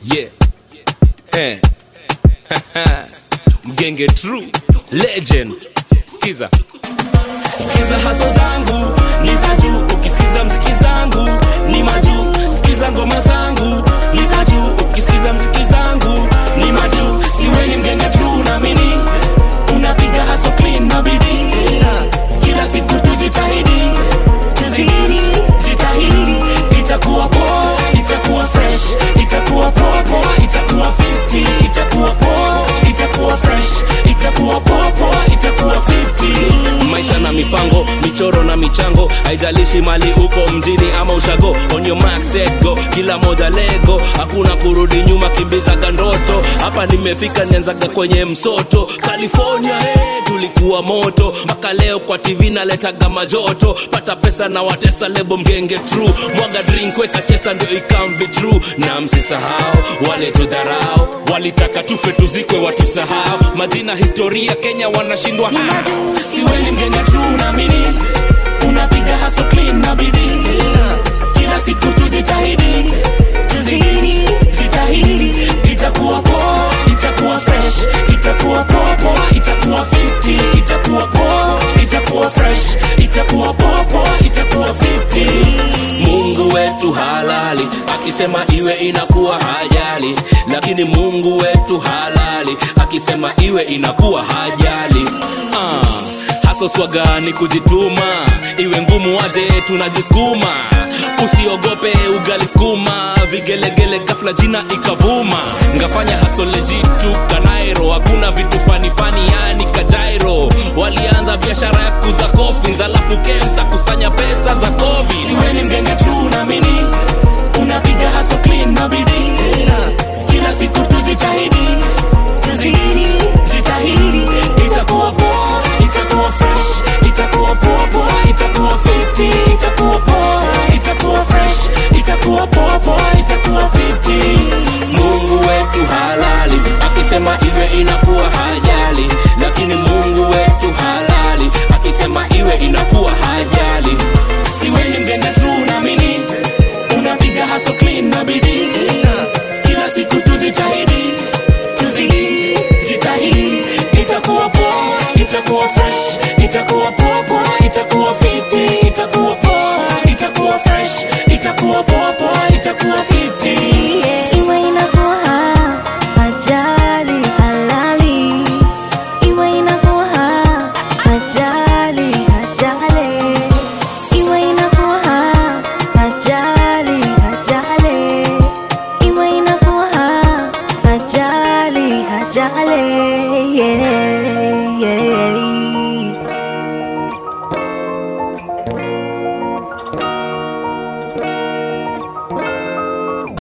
yeah eh. mgenge true legend skiza sikiza haso zangu ni za juu ukisikiza mziki zangu ni majuu sikiza ngoma zangu ni za juu ukisikiza mziki zangu ni majuu siweni mgenge true naamini unapiga haso clean na bidii kila siku tujitahidi tuzidi jitahidi itakuwa poa itakuwa fresh itakuwa poa poa itakuwa fiti itakuwa poa itakuwa fresh itakuwa poa poa itakuwa fiti maisha na mipango michoro na michango haijalishi mali uko mjini ama ushago on your mark set go kila moja lego hakuna kurudi nyuma kimbizaga ndoto hapa nimefika nianzaga kwenye msoto california hey, tulikuwa moto mpaka leo kwa tv naletaga majoto pata pesa na watesa lebo mgenge true mwaga drink weka chesa ndio ikambi true na msisahau wale tudharau walitaka tufe tuzikwe watusahau majina historia kenya wanashindwa siweni mgenge true naamini unapiga haso clean na bidii kila siku tujitahidi tuzidi jitahidi itakuwa poa itakuwa fresh itakuwa poa poa itakuwa fiti itakuwa poa itakuwa fresh itakuwa poa poa itakuwa fiti mungu wetu halali akisema iwe inakuwa hajali lakini mungu wetu halali akisema iwe inakuwa hajali ah haso swaga ni kujituma iwe ngumu aje tunajisukuma usiogope ugali skuma vigelegele gafla jina ikavuma ngafanya haso lejitu kanairo hakuna vitu fanifani yani kajairo walianza biashara ya kuza kofins alafu kemsa kusanya pesa za covid siweni mgenge true naamini unapiga haso clean na bidii kila siku tujitahidi tuzidi jitahidi itakuwa poa itakuwa fresh itakuwa poa poa itakuwa fiti itakuwa poa itakuwa fresh itakuwa poa poa itakuwa fiti mungu wetu halali akisema iwe inakuwa hajali lakini mungu wetu halali akisema iwe inakuwa hajali siweni mgenge true naamini unapiga haso clean na bidii kila siku tujitahidi tuzidi jitahidi itakuwa poa itakuwa fresh itakuwa poa poa itakuwa fiti itakuwa poa itakuwa fresh itakuwa poa poa itakuwa fiti Iwe inakuwa ajali halali, iwe inakuwa ajali ajali, iwe inakuwa ajali ajali, iwe inakuwa ajali ajali, yeah.